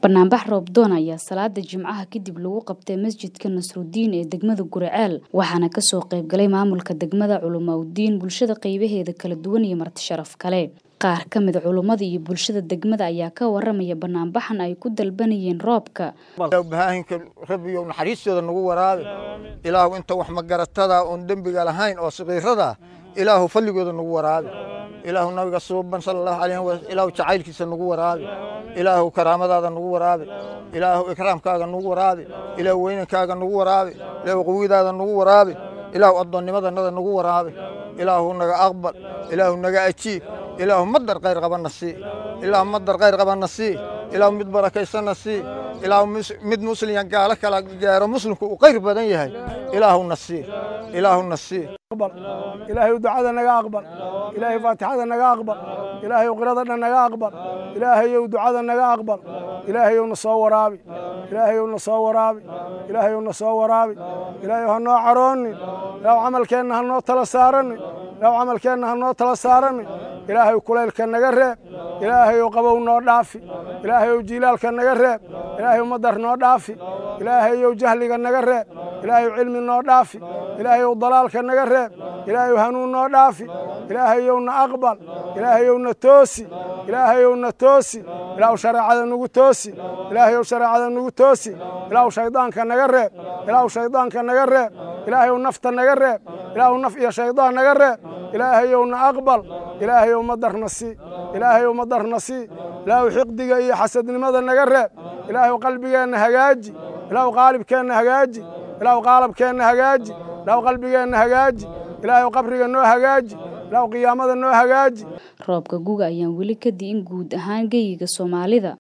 Banaanbax roob doon ayaa salaada Jimcaha kadib lagu qabtay masjidka Nasrudiin ee degmada Guriceel waxaana kasoo qayb galay maamulka degmada culumaudiin bulshada qaybaheeda kala duwan iyo marti sharaf kale qaar ka mid culummada iyo bulshada degmada ayaa ka waramaya banaanbaxan ay ku dalbanayeen roobka bahaahinka rabbiyow naxariistooda nagu waraabi ilaahu inta wax magaratada oon dembiga lahayn oo saqiirada ilaahu falligooda nagu waraabi ilaahu nabiga suuban sala allahu calayhi wasallam ilaahu jacaylkiisa nagu waraabi ilaahu karaamadaada nagu waraabi ilaahu ikraamkaaga nagu waraabi ilaahu weynankaaga nagu waraabi ilaahu qawidaada nagu waraabi ilaahu addoonnimadanada nagu waraabi ilaahu naga aqbal ilaahu naga ajiib ilaahu madar khayr qabana sii ilaahu madar khayr qabana sii ilaahu mid barakaysana sii ilaahu mid musliya gaalo kala gaaro muslimku uu khayr badan yahay ilaahuna sii ilaahuna sii ilaahay ducada naga aqbal ilaahay faatixada naga aqbal ilaahay qirada dhan naga aqbal ilaahayow ducada naga aqbal ilaahayow na soo waraabi ilaahayow na soo waraabi ilaahayow na soo waraabi ilaahayow ha noo caroonin ilaahu camalkeenna ha noo tala saaranin ilaahu camalkeenna ha noo tala saaranin ilaahay kulaylka naga reeb ilaahayow qabow noo dhaafi ilaahayow jiilaalka naga reeb ilaahayow madar noo dhaafi ilaahayow jahliga naga reeb ilaahayow cilmi noo dhaafi ilaahayow dalaalka naga reeb ilaahayow hanuun noo dhaafi ilaahayow na aqbal ilaahayow na toosi ilaahayow na toosi ilaahu shareecada nagu toosi ilaahayow shareecada nagu toosi ilaahu shaydaanka naga reeb ilaahu shaydaanka naga reeb ilaahayow nafta naga reeb ilaahu naf iyo shaydaan naga reeb ilaahayow na aqbal ilaahayow madarna sii ilaahayow madarna sii ilaahu xiqdiga iyo xasadnimada naga reeb ilaahayow qalbigeenna hagaaji ilaahu qaalibkeenna hagaaji ilaahu qaalabkeenna hagaaji ilaahu qalbigeenna hagaaji ilaahayow qabriga noo hagaaji ilaahu qiyaamada noo hagaaji roobka guga ayaan weli ka di'in guud ahaan geyiga soomaalida